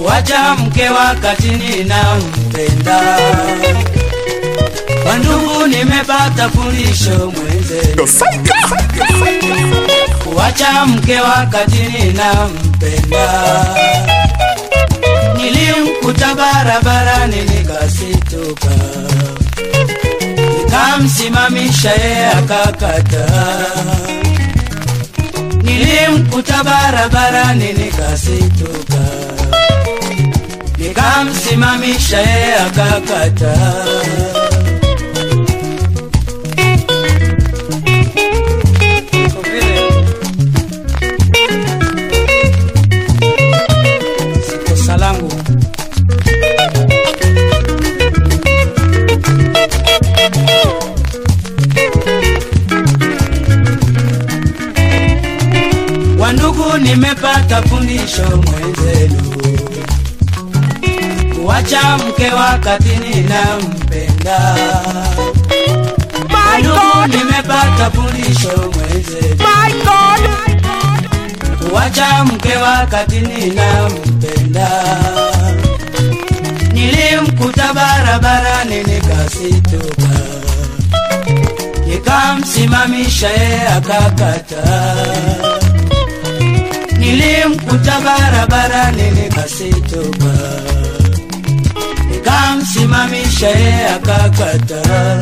kuacha mke wakati ninampenda. Kwa ndugu nimepata fundisho mwenzenu, kuacha mke wakati ninampenda. Nilimkuta barabarani nikasituka, nikamsimamisha yeye akakataa. Nilimkuta barabarani nikasituka, nikamsimamisha yeye akakataa. Si kosa langu. Wandugu, nimepata fundisho mwenzenu, kuacha mke wakati ninampenda. Wandugu, nimepata fundisho mwenzenu, kuacha mke wakati ninampenda. Nilimkuta barabarani nikasituka, nikamsimamisha yeye akakataa. Nilimkuta barabarani nikasituka, nikamsimamisha yeye akakataa.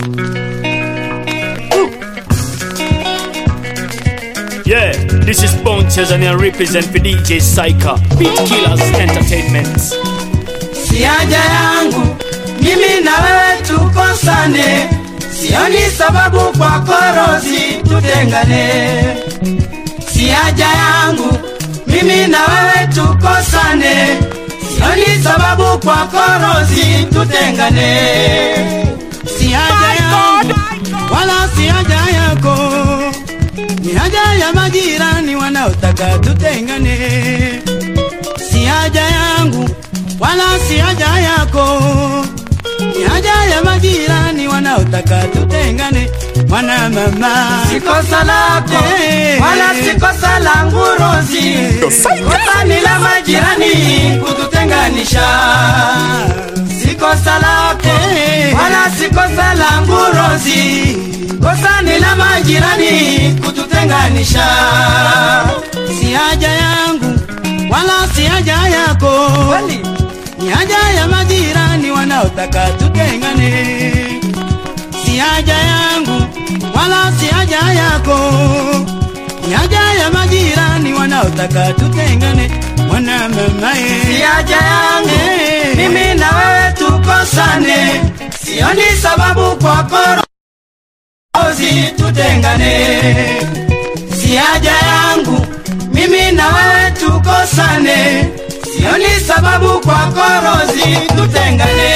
Yeah, this is Bone and I represent for DJ Psycha, Beat Killers Entertainment. Si haja yangu mimi na wewe tukosane, sioni sababu kwa korozi tutengane. Si haja yangu mimi na wewe tukosane, sioni sababu kwa korozi tutengane. Si haja yangu wala si haja yako, ni haja ya majirani wanaotaka tutengane si haja yangu wala si haja yako, ni haja ya majirani wanaotaka tutengane. Mwana mama, si kosa lako wala si kosa langu Rozi, kosa ni la majirani kututenganisha. Si kosa lako wala si kosa langu Rozi, kosa ni la majirani kututenganisha. Si haja yangu wala si haja yako, ni haja ya majirani wanaotaka tutengane. Si haja yangu wala si haja yako, ni haja ya majirani wanaotaka tutengane. Mwana mama, si haja yangu mimi na wewe tukosane, sioni sababu kwa korozi tutengane si haja yangu mimi na wewe tukosane, sioni sababu kwa korozi tutengane.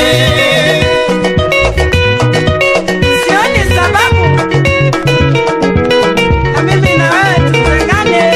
Sioni sababu na mimi na wewe tutengane.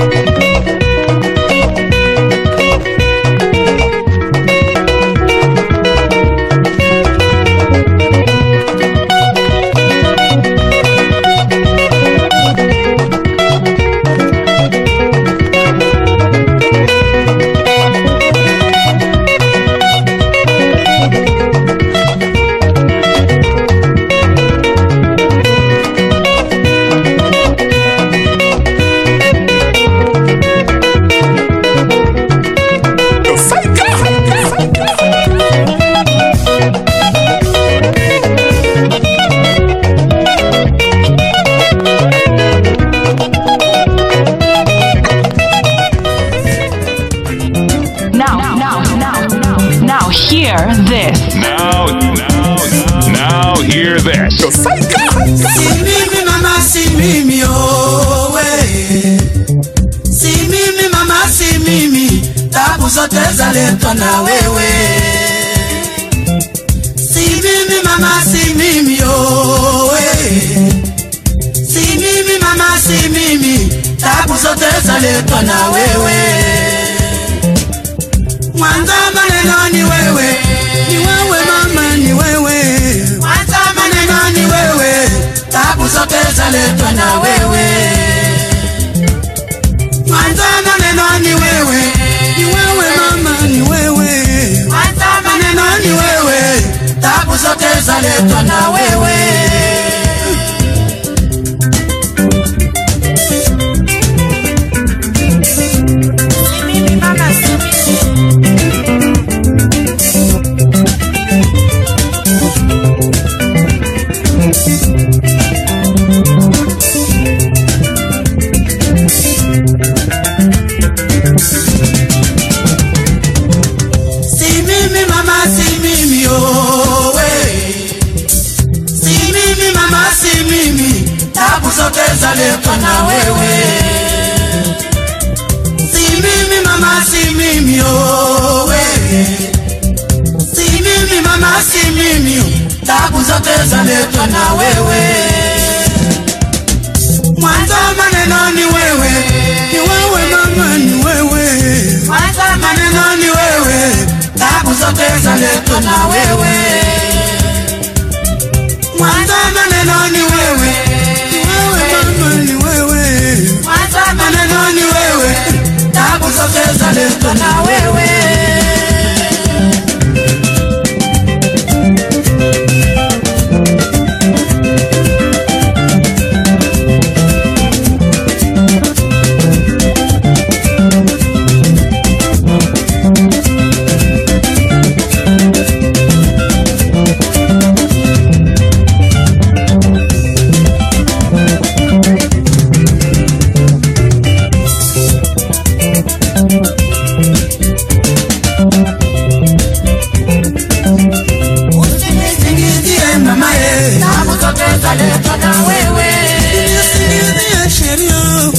Now, now, now, now, now, hear this. Now, now, now, hear this. Si mimi mama, si mimi owe, si mimi mama, si mimi, tabu zote zaletwa na wewe. Si mimi mama, si mimi owe, si mimi mama, si mimi, tabu zote zaletwa na wewe. Mwanza maneno ni wewe, ni wewe mama, ni wewe. Mwanza maneno ni wewe, tabu zote zaletwa na wewe. Mwanza maneno ni wewe, ni wewe mama, ni zote zaletwa na wewe Si mimi mama, si mimi. Si mimi mama, si mimi oh we. Si mimi mama, si mimi, tabu zote zaletwa na wewe. Si mimi mama, si mimi oh we. Si mimi mama, si mimi, tabu zote zaletwa na wewe. Mwanzo maneno ni wewe, ni wewe mama, ni wewe. Mwanzo maneno ni wewe, tabu zote zaletwa na wewe. Mwanzo maneno ni wewe, ni wewe mama, ni wewe. Mwanzo maneno ni wewe, tabu zote zaletwa na wewe. Usinisingizie mama ye, tabu zote zaletwa na wewe. Usinisingizie sheria,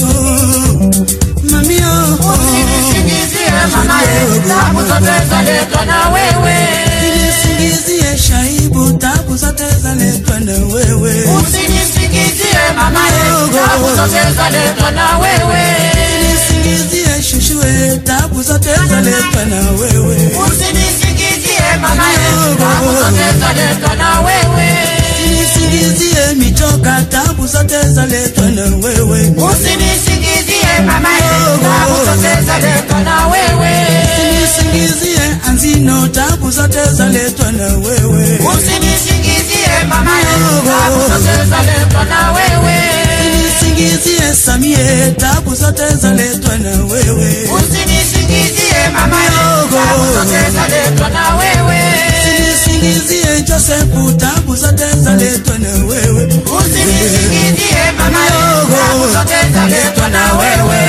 mami yo. Usinisingizie mama ye, tabu zote zaletwa na wewe. Usinisingizie shaibu, tabu zote zaletwa na wewe. Usinisingizie mama ye, tabu zote zaletwa na wewe. Usinisingizie shushue, tabu zote zaletwa na wewe. Usinisingizie mama ye, tabu zote zaletwa na wewe. Usinisingizie michoka, tabu zote zaletwa na wewe. Usinisingizie mama ye, tabu zote zaletwa na wewe. Usinisingizie anzino, tabu zote zaletwa na wewe. Usinisingizie mama ye, tabu zote zaletwa na wewe. Usinisingizie samie, tabu zote zaletwa na wewe. Usinisingizie mama ye, tabu zote zaletwa na wewe. Usinisingizie Josefu, tabu zote zaletwa na wewe. Usinisingizie mama ye, tabu zote zaletwa na wewe.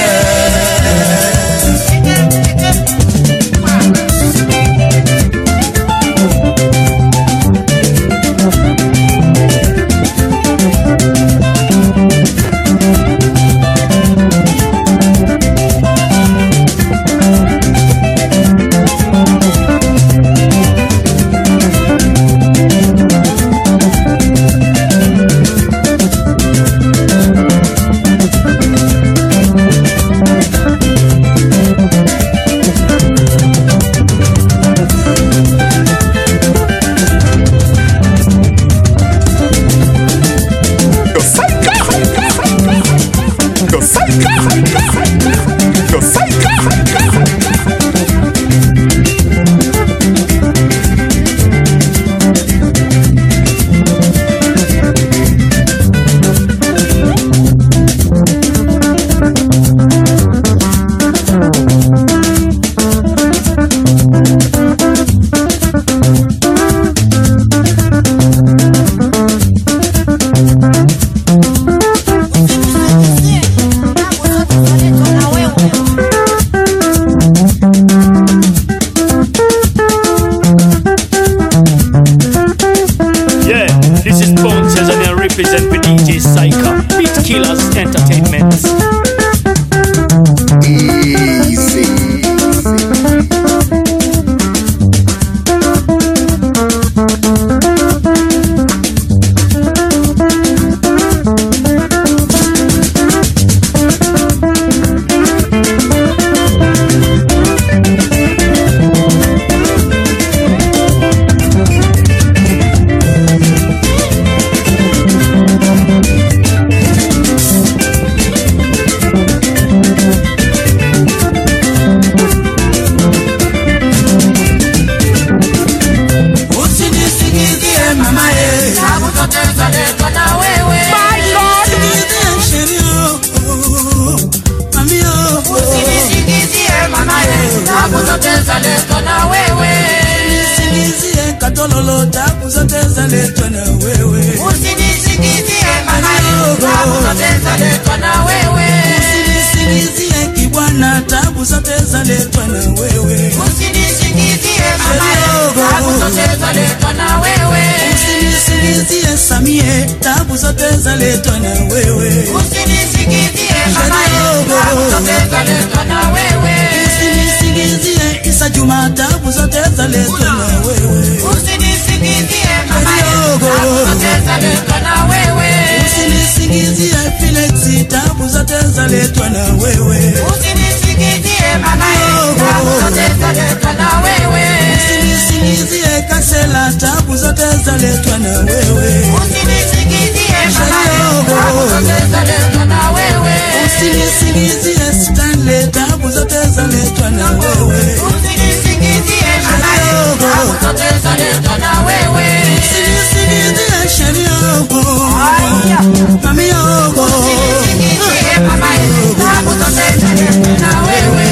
na wewe Usinisingizie mamae, tabu zote zaletwa na wewe. usinisingizie samie tabu zote zaletwa na wewe Usinisingizie mamae, tabu zote zaletwa na wewe. usinisingizie isa juma tabu zote zaletwa na wewe Usinisingizie mamae, tabu zote zaletwa na wewe. usinisingizie filexi tabu zote zaletwa na wewe Usinisingizie mamae, tabu zote zaletwa na wewe. usinisingizie kasela tabu zote zaletwa na wewe Usinisingizie mamae, tabu zote zaletwa na wewe. usinisingizie stanley tabu zote zaletwa na wewe Usinisingizie mamae, tabu zote zaletwa na wewe. usinisingizie shaniogo mamiogo Usinisingizie mamae, tabu zote zaletwa na wewe.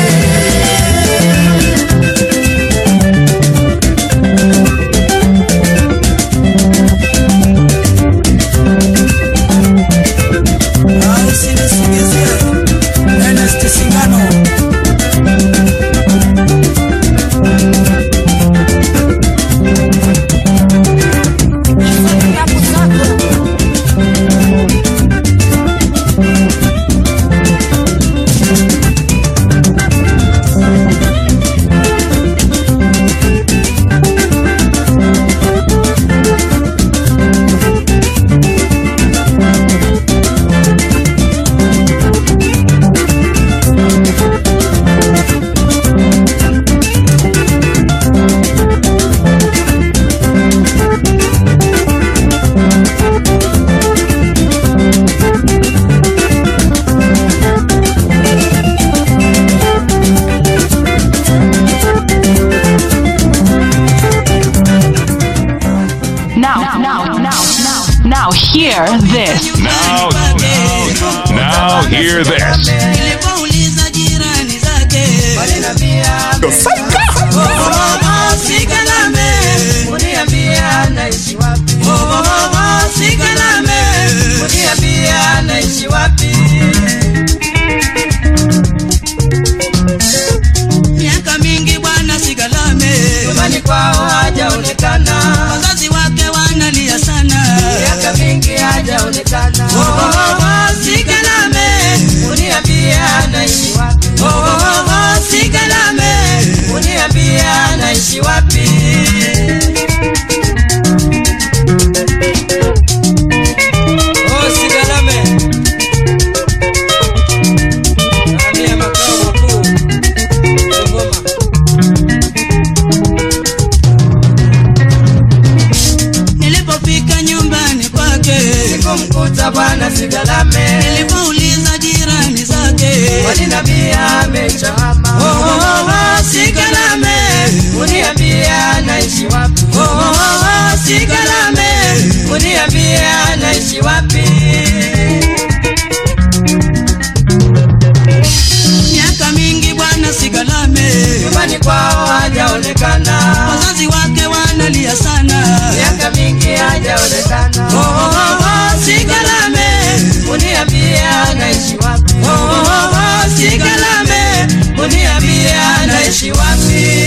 usinisingizie ernest singano Now, now, now, now, now, hear this. Now, now hear this. nilipouliza jirani zake sikalame Uniambia naishi wapi? sikalame Uniambia naishi wapi? miaka mingi bwana sikalame Nyumbani kwao hajaonekana, wazazi wake wanalia sana miaka mingi hajaonekana. sikalame Uniambia naishi wapi? sikalame Uniambia naishi wapi? Oh, Sigalame. Hamia makao makuu Dodoma. nilipofika nyumbani kwake Sikumkuta bwana Sigalame, nilipouliza jirani zake walinambia amechama. sikalame Uniambia naishi wapi? sikalame Uniambia naishi wapi? miaka mingi bwana sikalame Nyumbani kwao hajaonekana, wazazi wake wanalia sana miaka mingi hajaonekana. sikalame Uniambia naishi wapi? sikalame Uniambia naishi wapi?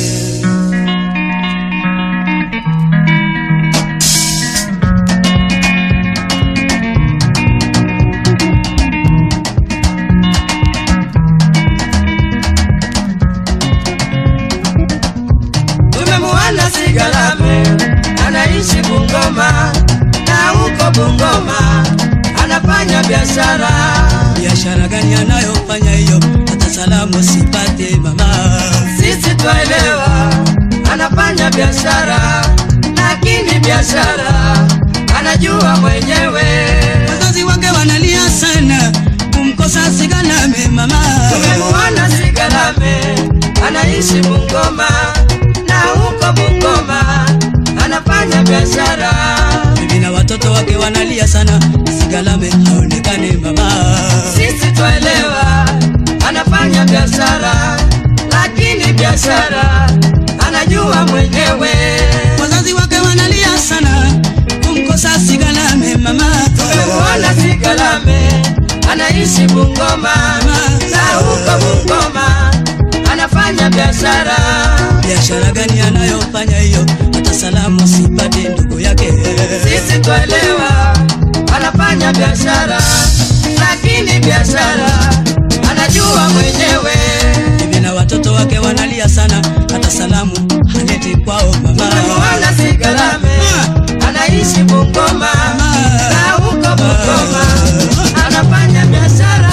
Tumemuona Sigalame anaishi Bungoma na huko Bungoma anafanya biashara. biashara gani anayofanya hiyo hata salamu sipate mama Sisi twaelewa anafanya biashara, lakini biashara anajua mwenyewe. wazazi wake wanalia sana kumkosa sikalame mama Tumemuona Sigalame anaishi Bungoma na huko Bungoma anafanya biashara. bibi na watoto wake wanalia sana sikalame haonekane mama Sisi twaelewa anafanya biashara, lakini biashara anajua mwenyewe. wazazi wake wanalia sana kumkosa sikalame mama Tumemuona Sigalame anaishi Bungoma na huko Bungoma anafanya anafanya biashara biashara gani anayofanya hiyo hata salamu sipate ndugu yake sisi twelewa anafanya biashara lakini biashara anajua mwenyewe hivi na watoto wake wanalia sana hata salamu haleti kwao mama Mwana Sigalame anaishi Bungoma na huko Bungoma anafanya biashara.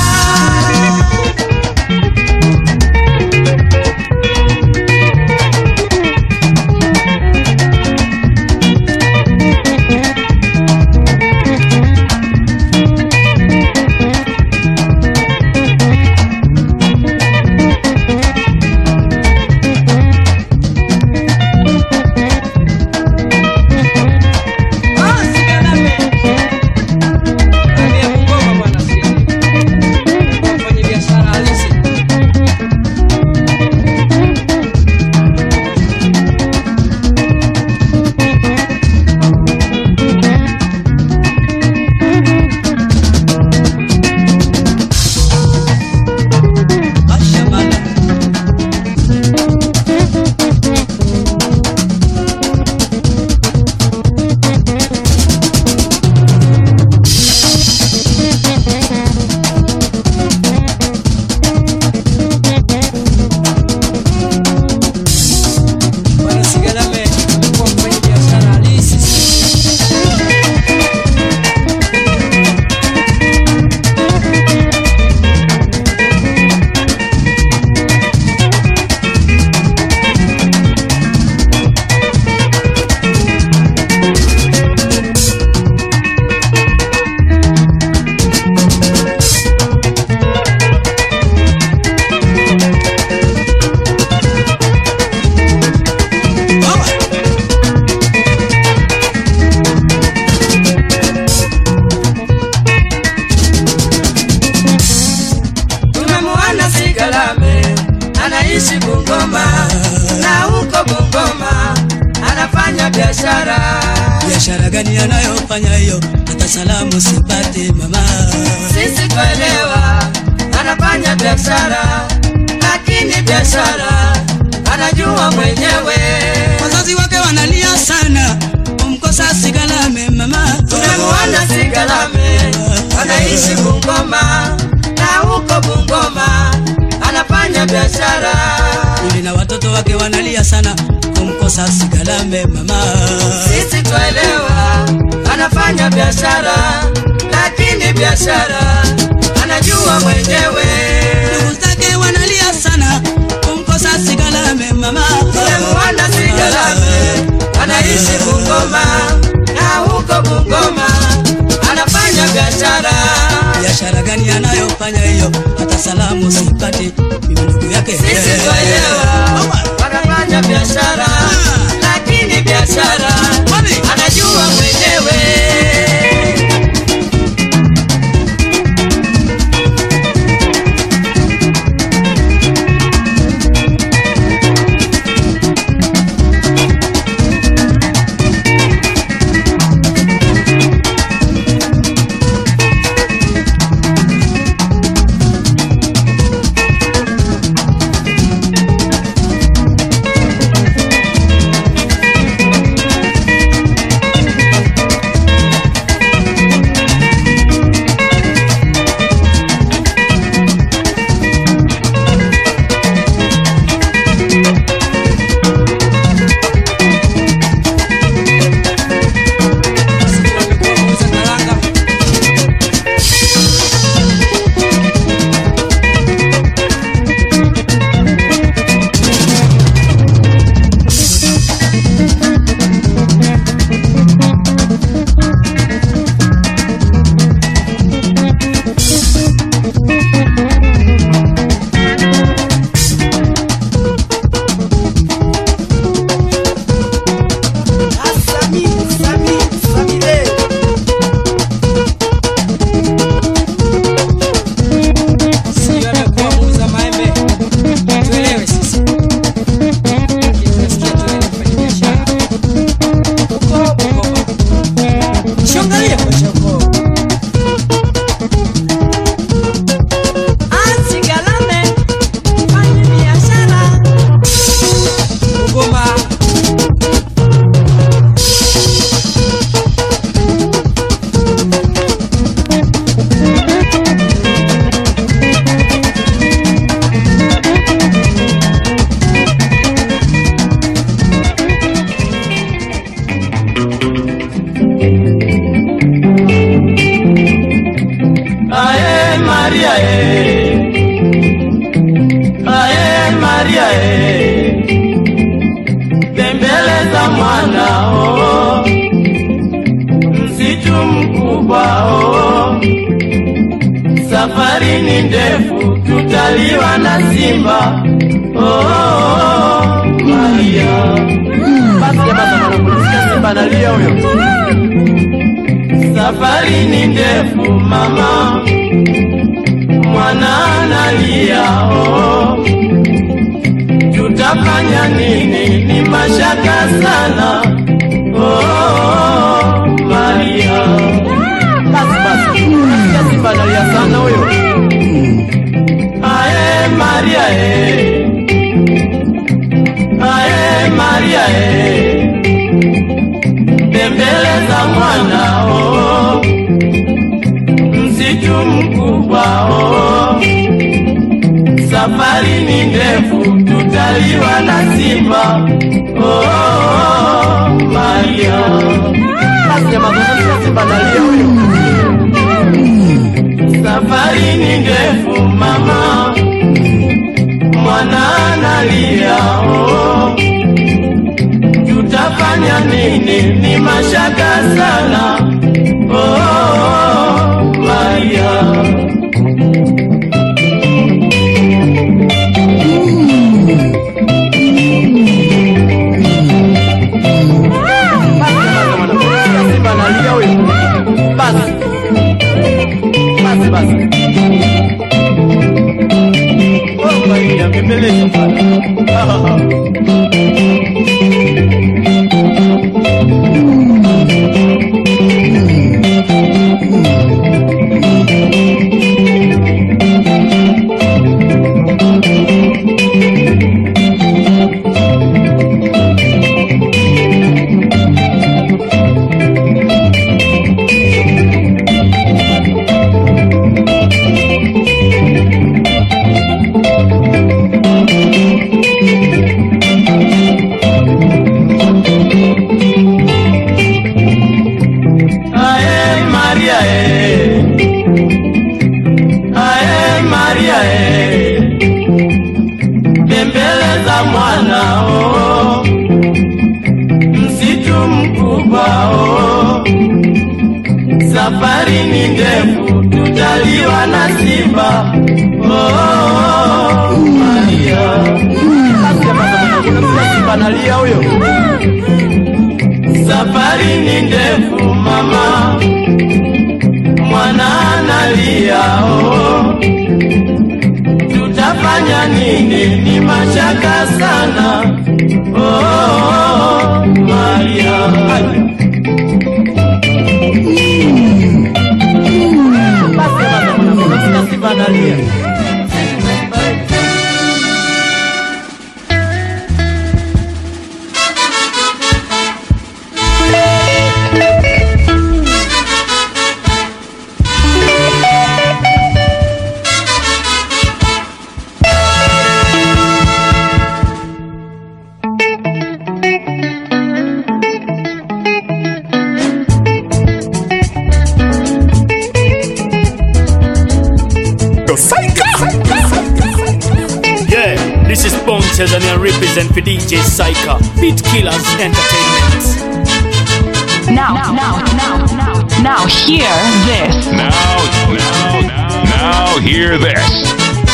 Ah, Sigalame. Aliye Bungoma bwana Sigalame. Mfanye biashara halisi. Mashallah. Bwana Sigalame amekuwa mfanye biashara halisi. Tumemwona Sigalame anaishi Bungoma na huko Bungoma anafanya biashara. biashara gani anayofanya hiyo hata salamu sipate mama Sisi twelewa anafanya biashara, lakini biashara anajua mwenyewe. wazazi wake wanalia sana kumkosa sigalame mama Tumemwona Sigalame anaishi Bungoma na huko Bungoma anafanya biashara. hivi na watoto wake wanalia sana kumkosa sigalame mama Sisi twelewa anafanya biashara, lakini biashara anajua mwenyewe. ndugu zake wanalia sana kumkosa sigalame mama Tumemwona Sigalame anaishi Bungoma na huko Bungoma anafanya biashara. biashara gani anayofanya hiyo hata salamu sipate mimi ndugu yake Sisi twelewa wanafanya biashara, lakini biashara anajua mwenyewe. tutaliwa na simba. Oh, oh, oh, Maria. Basi jamaa wanakulisikia simba analia huyo. Safari ni ndefu mama, mwana analia oh. Tutafanya nini? Ni mashaka sana oh, Maria. Basi basi, nasikia simba analia sana huyo. Ae Maria e, ae Maria e, tembeleza mwana oh, msitu mkubwa oh, safari ni ndefu, tutaliwa na simba oh, Maria. Basi jamaa, sasa simba analia huyo. Safari ni ndefu mama, mwana analia oh. Tutafanya nini? Ni mashaka sana oh, Maria. Simba analia huyo. Basi basi basi. Oh, Maria, bembeleza sana. Ae Maria e, ae Maria e, bembeleza mwana oh, msitu mkubwa oh, safari ni ndefu, tutaliwa na simba oh, Maria. Basi jamaa, unasikia simba analia huyo. Safari ni ndefu mama, mwana analia oh. Tutafanya nini? Ni mashaka sana oh, Maria. Basi basi, unasikia simba analia. Yeah, this is Bounces and I represent for DJ Psycha, Beat Killers Entertainment. Now, now, now, now, now, hear this. Now, now, now, now, hear this.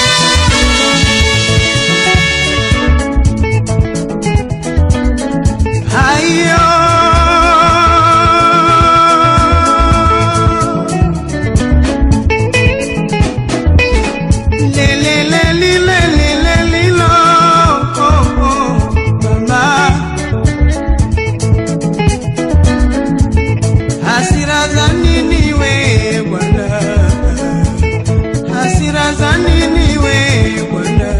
Hayo le le le li le li le li lo oh, oh, mama hasira za nini we bwana hasira za nini we bwana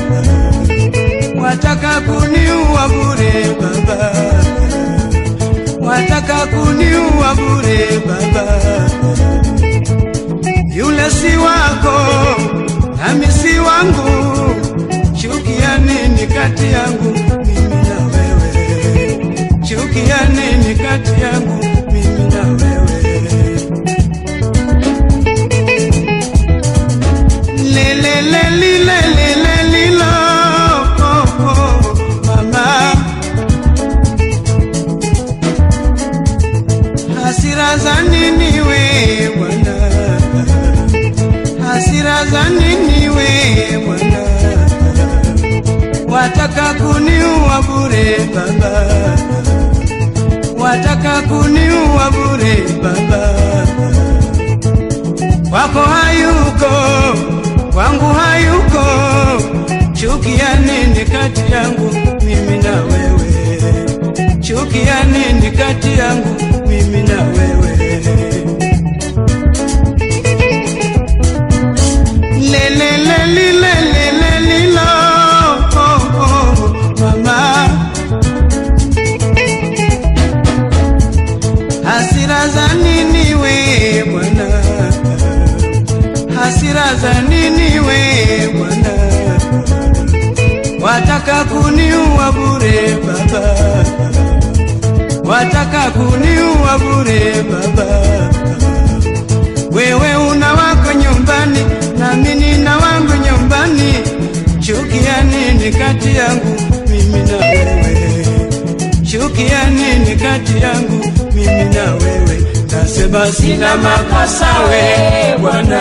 wataka kuniua bure baba, wataka kuniua bure baba. Yule si wako nami si wangu, chuki ya nini kati yangu mimi na wewe? Chuki ya nini kati yangu mimi na wewe? Le le le li le le le li lo oh, oh, mama hasira za nini we bwana hasira za nini we bwana wataka kuniua bure baba, wataka kuniua bure baba, kwako hayuko, kwangu hayuko, chuki ya nini kati yangu mimi na wewe? Chuki ya nini kati yangu mimi na wewe? lelelelilelelelilo oh, oh, mama hasira za nini we bwana hasira za nini we bwana wataka kuniua bure baba wataka kuniua bure baba wewe una wako nyumbani nami nina wangu nyumbani chuki ya nini kati yangu mimi na wewe chuki ya nini kati yangu mimi na wewe nasema sina makosa we bwana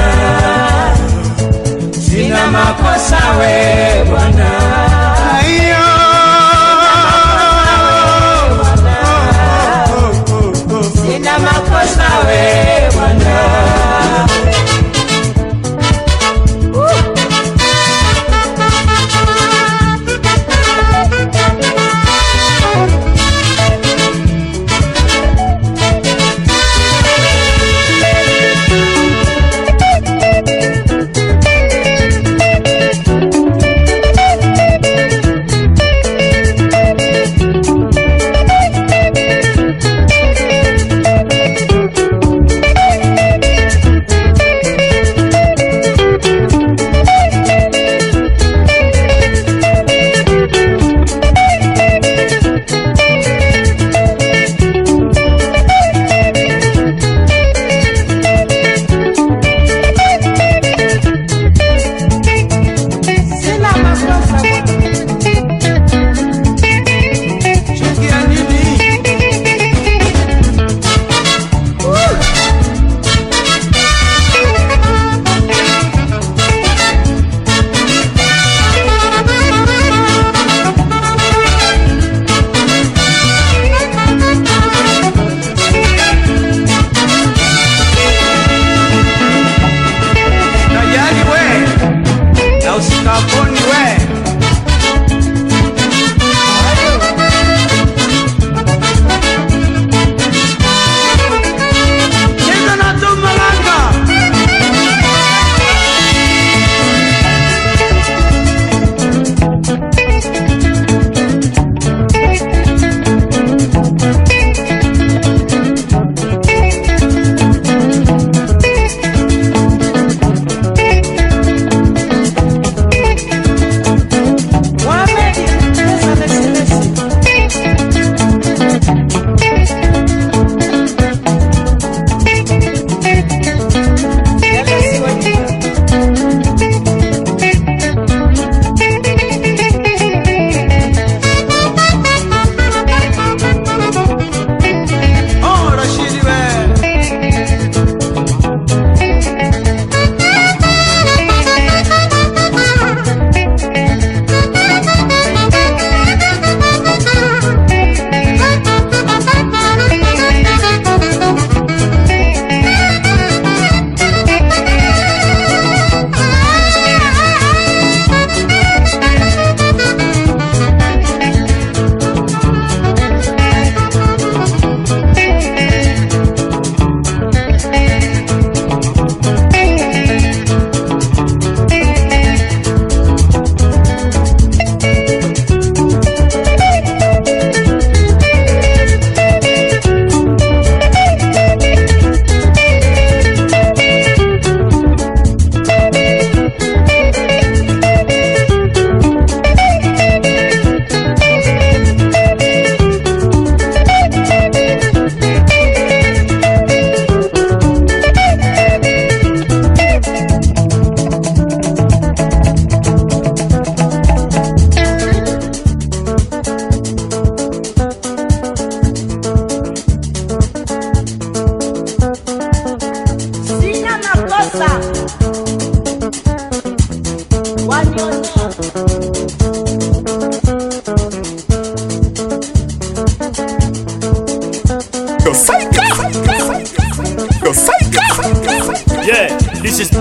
sina makosa we bwana Aiyo. Oh, oh, oh, oh. Sina makosa we bwana Thank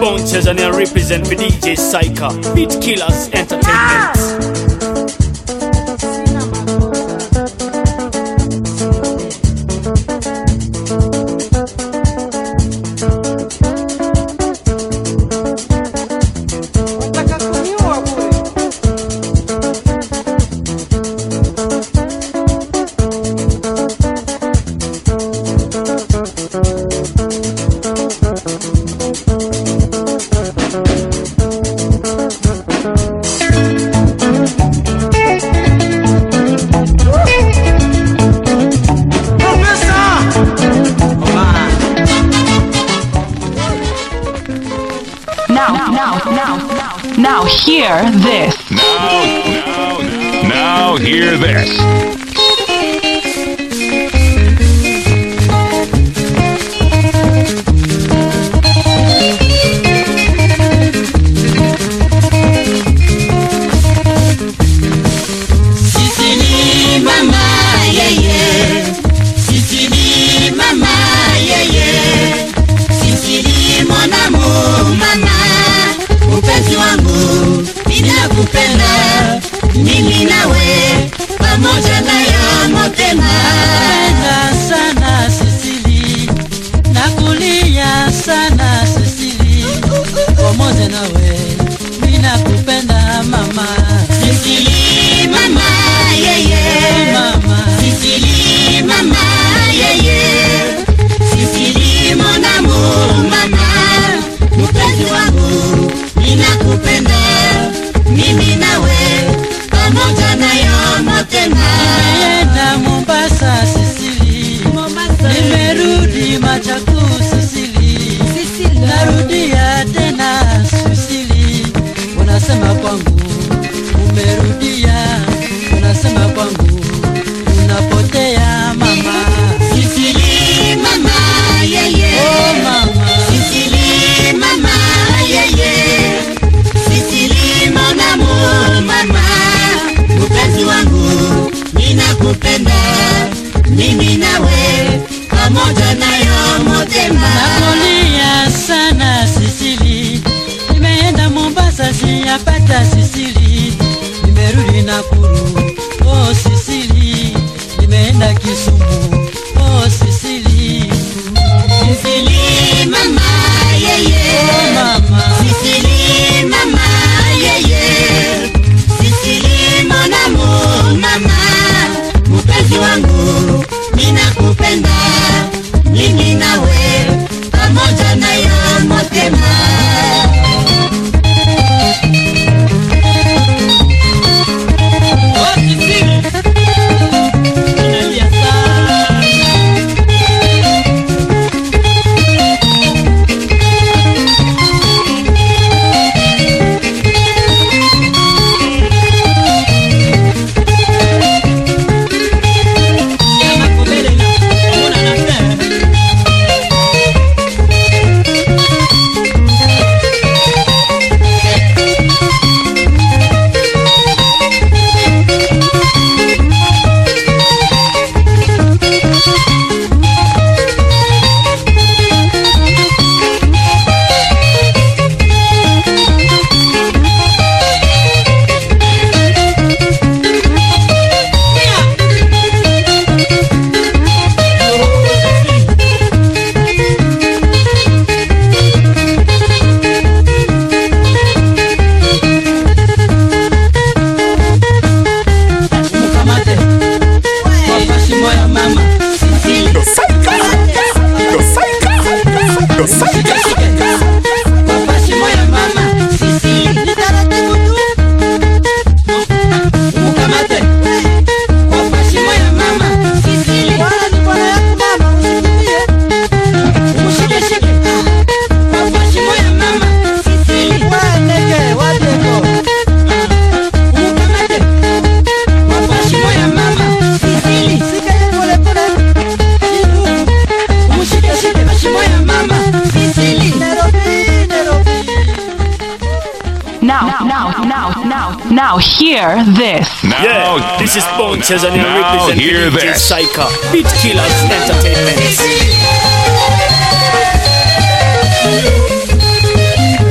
Bone Tanzania represent for DJ Psycha. Beat Killers Entertainment. Now, now, now, now, hear this. Now, now, now, hear this. Sisi ni mama yeye, sisi ni mama yeye, sisi ni mwanamu mama, mpenzi wangu, ninakupenda mimi nawe pamoja nayo motema. Napenda sana Sisili, nakulia sana Sisili, pamoja nawe mimi nakupenda mama, Sisi ni mama yeye, mama. Sisili mama yeye, Sisili monamu mama, mpenzi wangu, ninakupenda mimi nawe pamoja nayo motema. Nimeenda Mombasa Sisili, nimerudi Machaku Sisili, narudia tena Sisili, unasema kwangu umerudia, unasema kwangu unapotea mama, Sisili mama yeye, oh mama. Sisili mama yeye, Sisili monamu mama, mpenzi wangu, ninakupenda mimi nawe pamoja nayo motema. Nakulia sana Sisili, nimeenda Mombasa siyapata Sisili, nimerudi Nakuru oh Sisili, nimeenda Kisumu oh Sisili, Sisili mama yeye, oh mama. Sisili mama yeye, Sisili monamu mama, mpenzi wangu, ninakupenda mimi nawe pamoja nayo motema. Oh Sisili, ninalia sana. Sema kubele na, una na fe. Mkamate kwa shimo ya mama Shike, shike. Kwa shimo ya mama Ni taratibu tu. Mkamate kwa shimo ya mama Wala ni bwana yako mama, usikimbie. Mshike, shike. Kwa shimo ya mama Waneke, wadeko. Mkamate kwa shimo ya mama Shika yeye pole pole. Mshike, shike kwa shimo ya mama Nairobi, Nairobi. Now, now, now, now, now, hear this. Now, Yeah, this is Bone Tanzania now, represent hear for DJ this. Psycha. Beat Killers Entertainment.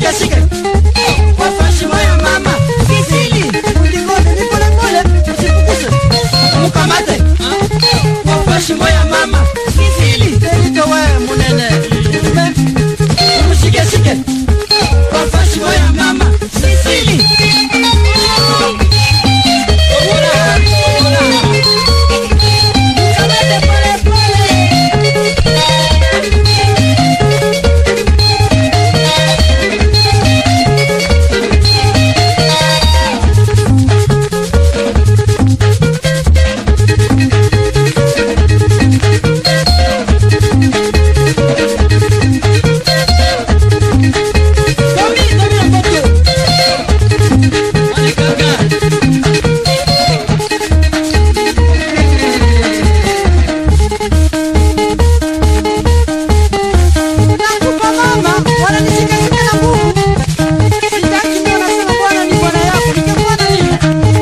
Mshikeshike kwa heshima ya mama Kisili uligone ni pole pole usifukuse mkamate kwa heshima ya mama Kisili Derito we munene Mshikeshike kwa heshima ya mama Kisili Mkamate pole pole Tomi, Tomi Mbogo. Wale kaka. Nakupa mama, wananishika shika na nguvu. Sitaki ndio nasema bwana ni bwana yako, nikimwona nini?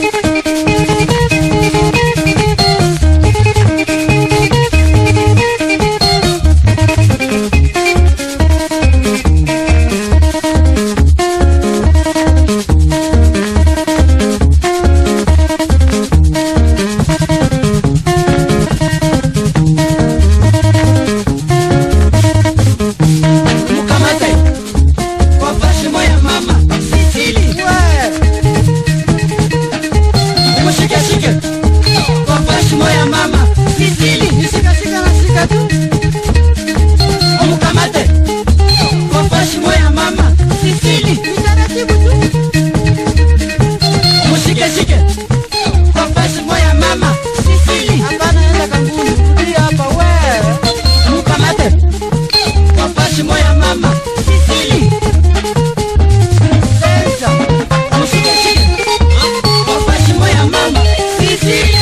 Mkamate kwa heshima ya mama Sisili. Mshike shike kwa heshima ya mama Sisili. Nishika shika na shika tu. Mkamate kwa heshima ya mama Sisili. Taratibu tu. Mshike shike kwa heshima ya mama Sisili. Hapana, enda kanguni. Tulia hapa wewe. Mkamate kwa heshima ya mama Sisili. Sasa, mshike shike kwa heshima ya mama Sisili.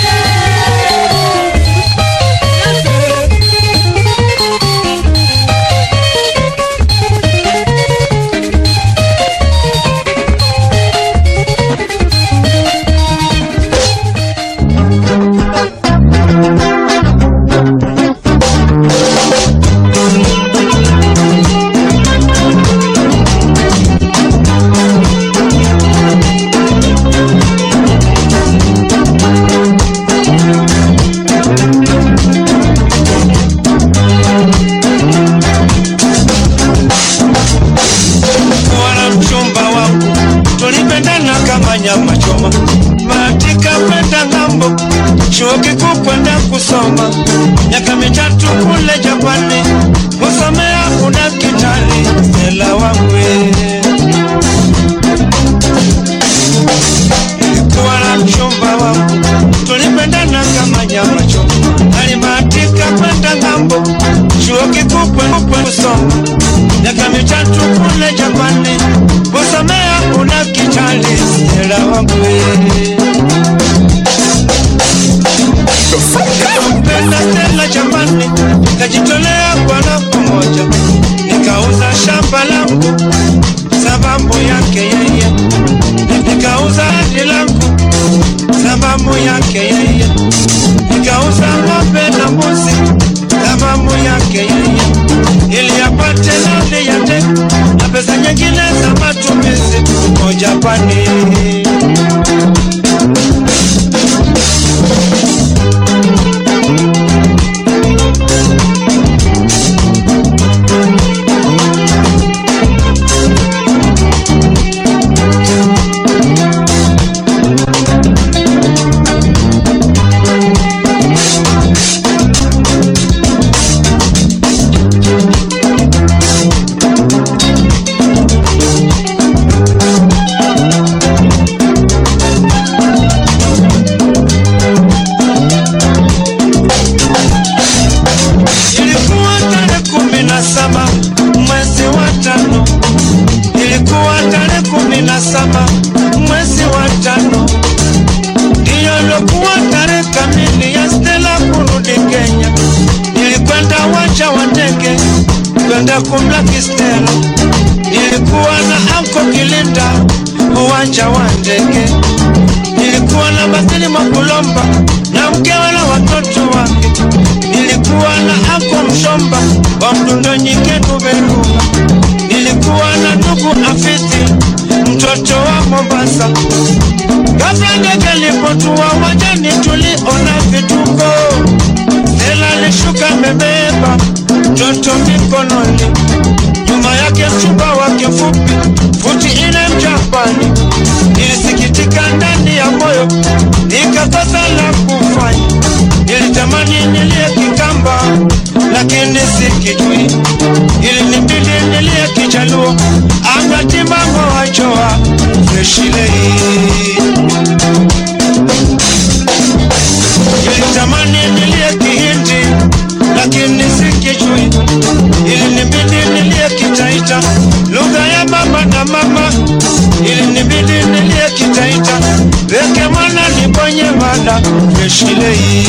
wala mchumba wangu tulipendana kama nyama choma matika kwenda ng'ambo chuo kikuu kwenda kusoma miaka mitatu kule japani kusomea udakitari stela wangu nilikuwa na mchumba wangu tulipendana kama nyama choma alimatika kwenda ng'ambo chuo kikuu kwenda kusoma miaka mitatu kule Japani kusomea udakitari stela wangu Nikampenda Stella Japani, nikajitolea kwa nafsi moja, nikauza shamba langu sababu yake yeye, nikauza hadi langu sababu yake yeye, nikauza ng'ombe na mbuzi sababu yake yeye, ili apate nani ya ndege na pesa nyingine za matumizi kwa Japani. Ilikuwa tarehe kumi na saba mwezi wa tano, ilikuwa tarehe kumi na saba mwezi wa tano, ndiyo ilikuwa tarehe kamili ya Stella kurudi Kenya. Nilikwenda uwanja wa ndege kwenda kumlaki Stella, nilikuwa na anko Kilinda uwanja wa ndege, nilikuwa na Basili Mwakulomba na mkewe na watoto wake nilikuwa na ako mshomba wa mdundo nyike kuberuka nilikuwa na ndugu Afidhi, mtoto wa Mombasa. Ghafla ndege lipotua wajani, tuliona vituko. Ela alishuka amebeba mtoto mikononi, nyuma yake mchumba wake mfupi, futi ine Mjapani. Nilisikitika ndani ya moyo, nikakosa la kufanya. Nilitamani nilie Kikamba, lakini sikijui. Ilinibidi nilie Kijaluo, angatimango wachoa freshilei Nilitamani nilie Kihindi lakini sikijui, ilinibidi nilie Kitaita, lugha ya baba na mama. Ilinibidi nilie Kitaita, weke mwana nibonye mada freshilei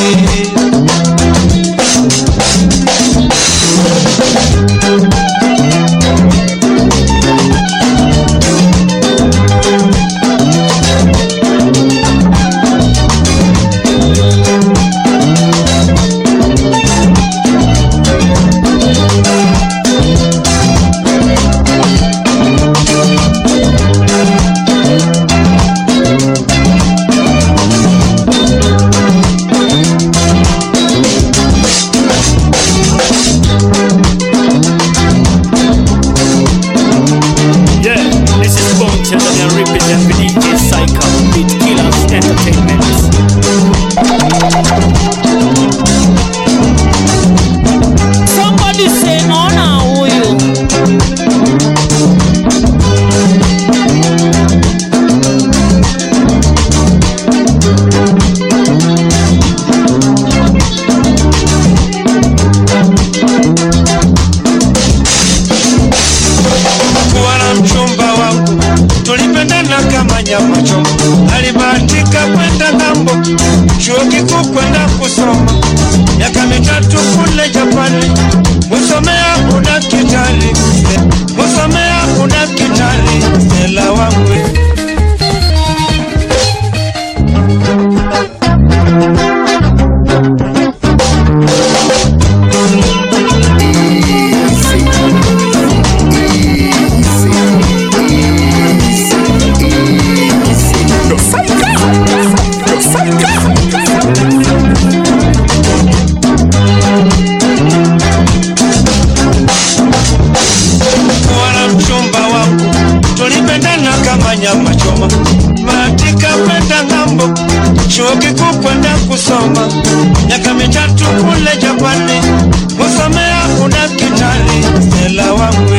Yeah, this is Bunches and I represent for DJ Psycho, Beat Killers Entertainment. Somebody say ona huyu. kuwa na mchumba wangu, tulipendana kama nyama choma. Alibahatika kwenda ng'ambo, chuo kikuu kwenda kusoma, miaka mitatu kule Japani, musomea udakitari, musomea udakitari, Stella wangu kuwa na mchumba wangu, tulipendana kama nyama choma. Bahatika kwenda ng'ambo, chuo kikuu kwenda kusoma, miaka mitatu kule Japani, kusomea udakitari, Stella wangu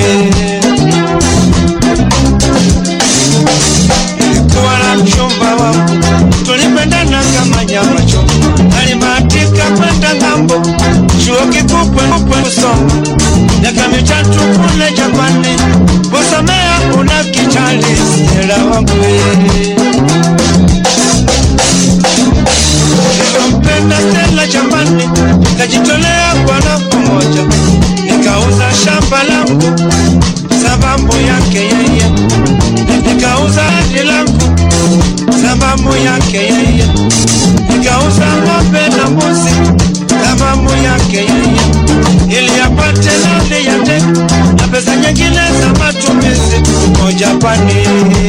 Nilikuwa na mchumba wangu, tulipendana kama nyama choma. Alibahatika kwenda ng'ambo, chuo kikuu kwenda kusoma, miaka mitatu kule Japani, kusomea udakitari, Stella wangu nilimpenda Stella jamani, nikajitolea kwa nafsi moja, nikauza shamba langu sababu yake yeye, nikauza ardhi langu sababu yake yeye, nikauza ng'ombe na mbuzi sababu yake yeye, ili apate nauli ya ndege na pesa nyingine za matumizi huko Japani.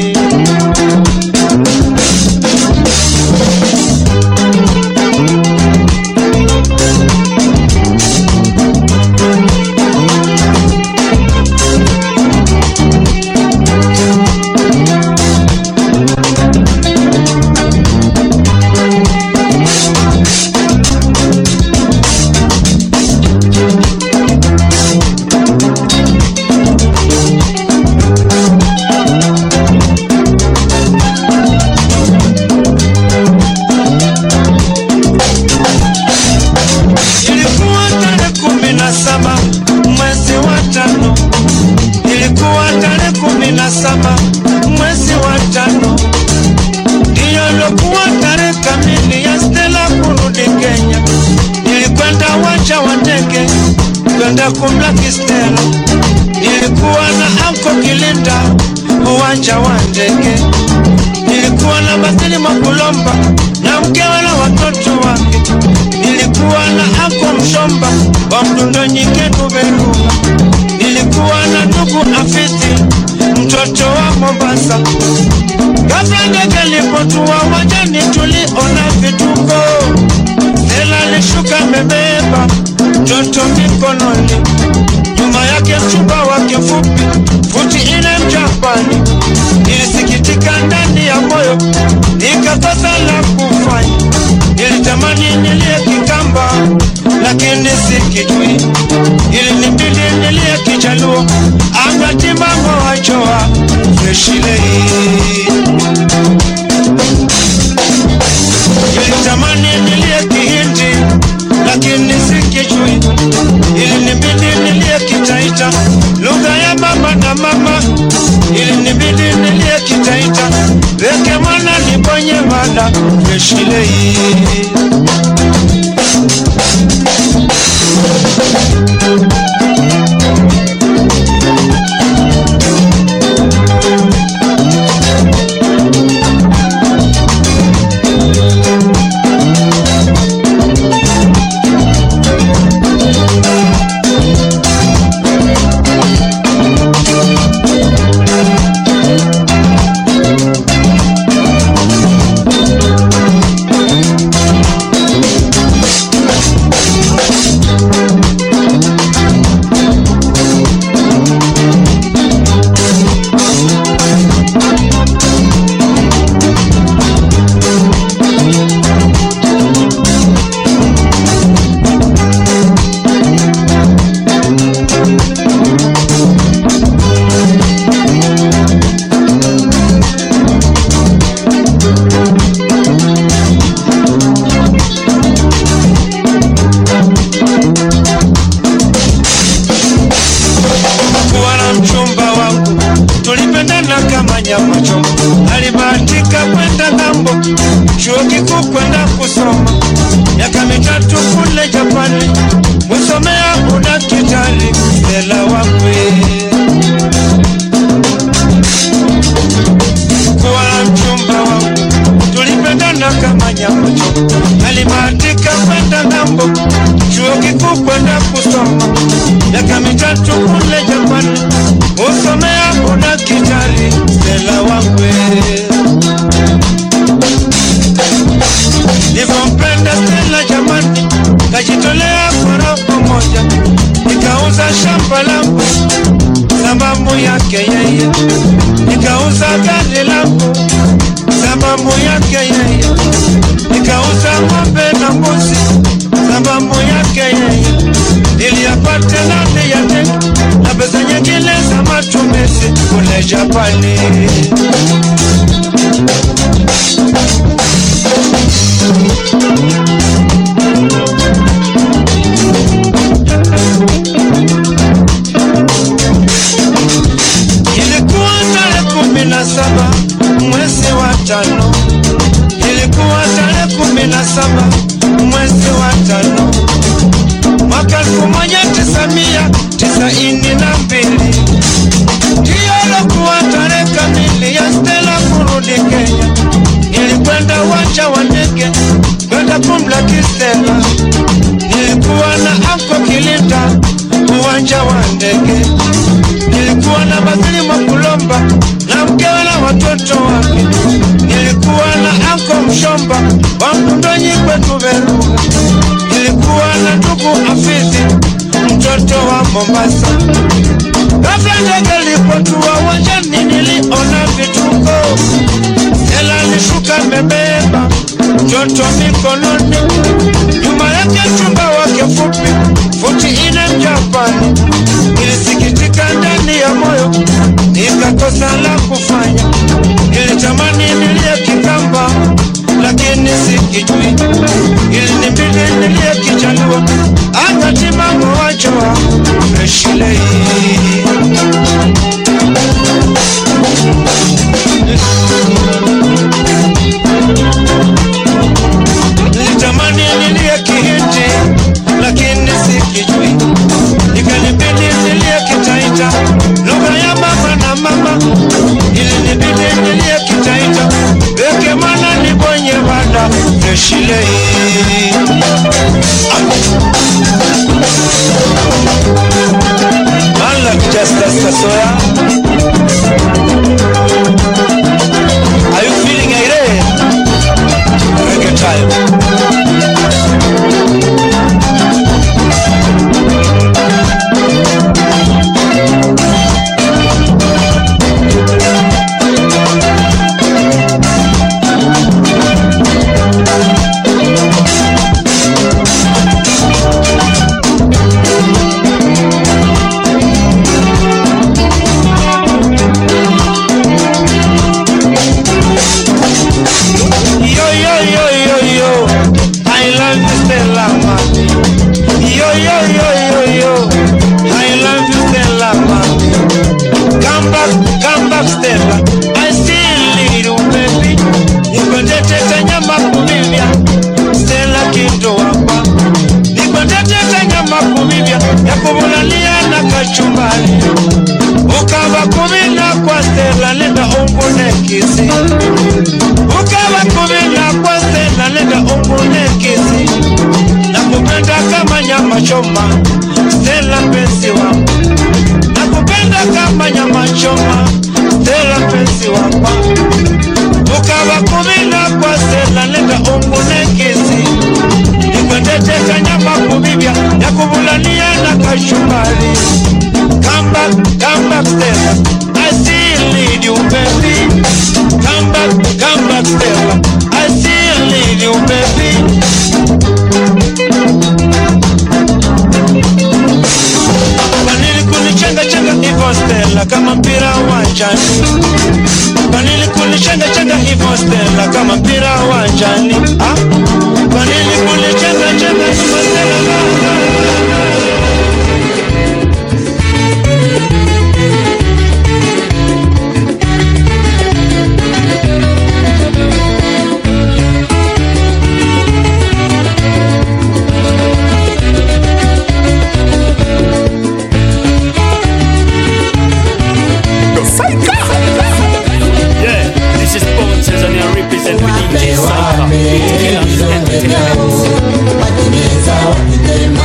Ilikuwa tarehe kumi na saba mwezi wa tano, ilikuwa tarehe kumi na saba mwezi wa tano, ndiyo ilikuwa tarehe kamili ya Stella kurudi Kenya. Nilikwenda uwanja wa ndege kwenda kumlaki Stella, nilikuwa na anko Kilinda uwanja wa ndege, nilikuwa na Basili Makulomba na mkewe na watoto wake nilikuwa na ako mshomba wa mdundo nyike tuberuga nilikuwa na ndugu Afisi, mtoto wa Mombasa. Kabla ndege lipotua wajani, tuliona vituko. Stella alishuka amebeba mtoto mikononi, nyuma yake mchumba wake fupi, futi ine Mjapani. Nilisikitika ndani ya moyo, nikakosa la kufanya. Nilitamani nilie Kikamba, lakini sikijui. Ilinibidi nilie Kijaluo, angatimamo wachoa freshilei Nilitamani nilie Kihindi lakini sikijui, ilinibidi nilie Kitaita, lugha ya baba na mama. Ilinibidi nilie Kitaita, weke mwana nibonye mada freshilei kuwa na mchumba wangu, tulipendana kama nyama choma. Alibahatika kwenda ng'ambo, chuo kikuu kwenda kusoma miaka mitatu kule Japani, musomea udaktari. Stella wakwe kuwa na mchumba wangu, tulipendana kama nyama choma. Alibahatika kwenda ng'ambo, chuo kikuu kwenda kusoma miaka mitatu kule Japani, usomea udaktari. Stella wakwe nilivyompenda Stella jamani, kajitolea kwa roho moja, nikauza shamba langu sababu yake yeye, nikauza gari langu sababu yake yeye, nikauza ng'ombe na mbuzi sababu yake yeye, niliyapata ndani ya tenki na pesa nyingine za matumizi kule Japani. Ilikuwa tarehe kumi na saba mwezi wa tano, ilikuwa tarehe kumi na saba mwezi wa tano mwaka elfu moja tisa mia tisaini na mbili ndiyo lokuwa tarehe kamili ya Stella kurudi Kenya. Nilikwenda uwanja wa ndege kwenda kumlaki Stella, nilikuwa na anko Kilinda uwanja wa ndege nilikuwa na Basili Mwakulomba na mkewe na watoto wake. Nilikuwa na anko Mshomba wa Mkundonyi kwetu Beruga. Nilikuwa na ndugu Afizi mtoto wa Mombasa. Kabla ndege lipotua uwanjani, niliona vituko. Stella alishuka amebeba mtoto mikononi, nyuma yake chumba wake fupi futi ine Mjapani. Nilisikitika ndani ya moyo, nikakosa la kufanya. Nilitamani nilie Kikamba, lakini sikijui. Ilinibidi nilie Kijaluo, angatimamo wachoa freshilei Nilitamani nilie Kihindi, lakini sikijui. Ikanibidi nilie Kitaita, lugha ya baba na mama. Ilinibidi nilie Kitaita, weke mwana nibonye mada freshilei Mala ungunekisi ukava kuvila kwa stela nenda ungunekisi nakupenda kama nyama choma stela mpenzi wangu nakupenda kama nyama choma stela mpenzi wangu ukava kuvila kwa stela nenda ungunekisi nikwendeteka nyama kuvivya ya kuvulania na kashumbari Come back, come back, Stella. I still need you, baby. Come back, come back, Stella. I still need you, baby. Kwa nini kunichenga chenga hivyo Stella kama mpira uwanjani? Kwa nini kunichenga chenga hivyo Stella kama mpira uwanjani? Ah? Kwa nini kunichenga chenga hivyo Stella? Yeah, this is Bone Tanzania represent with DJ Saika. Killers Entertainment. Watengeneza wakitema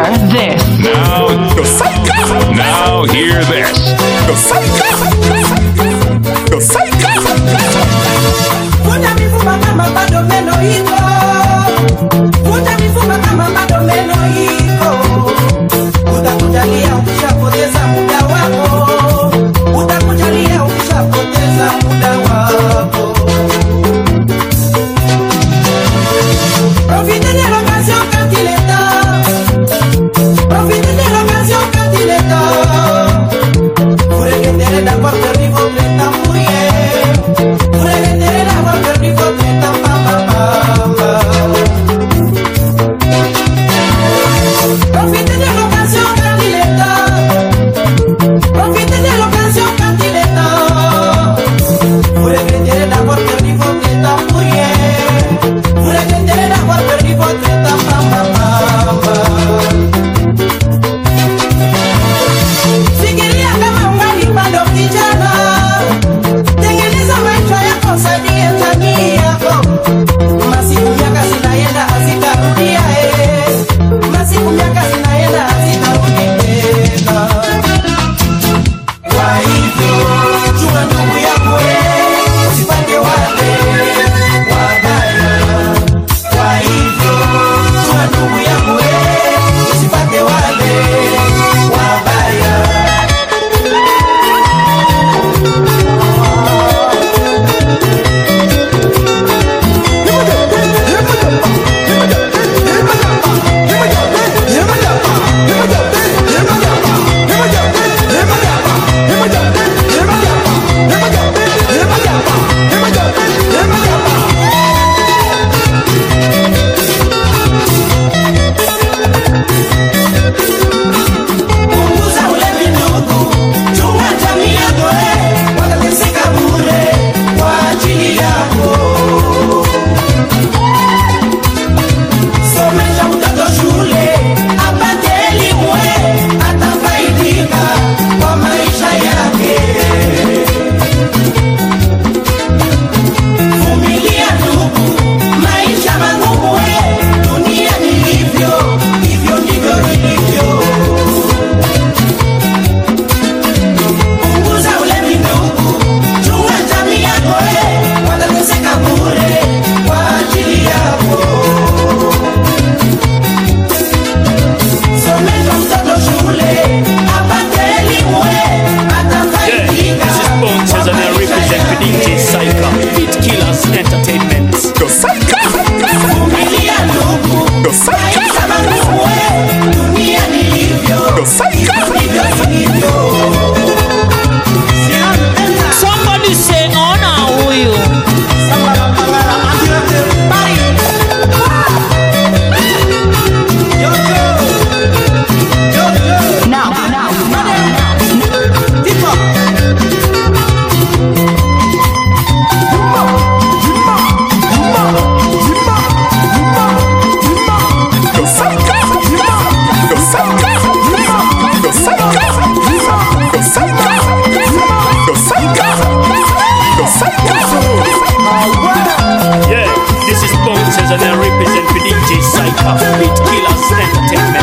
this. Now, now hear this. Vuta mifupa kama bado meno iko. Vuta mifupa kama bado meno iko. Utakujalia ukishapoteza muda wako. Utakujalia ukishapoteza muda wako. Profitez de l'occasion quand il est temps. Profitez de l'occasion quand il est temps. Vous regretterez d'avoir perdu votre temps pour rien. Vous regretterez d'avoir perdu votre temps, papa, papa. Profitez de l'occasion quand il est temps. Profitez de l'occasion quand il est temps. Vous regretterez d'avoir perdu votre temps pour rien. Vous regretterez d'avoir perdu votre temps, papa, papa. Fikiria kama ungali bado kijana, tengeneza maisha yako, saidia jamii yako. Masiku miaka zinaenda hazitarudia, eh. Masiku miaka zinaenda hazitarudi tena. Kwa hivyo chunga ndugu yako, eh, usipate wale wabaya. Kwa hivyo chunga ndugu yako, eh, usipate wale wabaya. Punguza ulevi ndugu, chunga jamii yako, eh, watateseka bure kwa ajili yako. Somesha mtoto shule apate elimu, eh, atafaidika kwa maisha yake. Vumilia ndugu, maisha magumu, eh, dunia ni hivyo, hivyo ndivyo ilivyo. Punguza ulevi ndugu, chunga jamii yako, eh, watateseka bure kwa ajili yako. Somesha mtoto shule apate elimu, eh, Yeah, atafaidika this is Bones kwa and I maisha represent the yake. DJ Psycho, Beat Killers Entertainment. Vumilia ndugu, maisha magumu, eh, dunia ni hivyo, hivyo ilivyo. Somebody say ona huyu. Now, now, Yeah, this is Bones and I represent the DJ Psycho, Beat Killers Entertainment.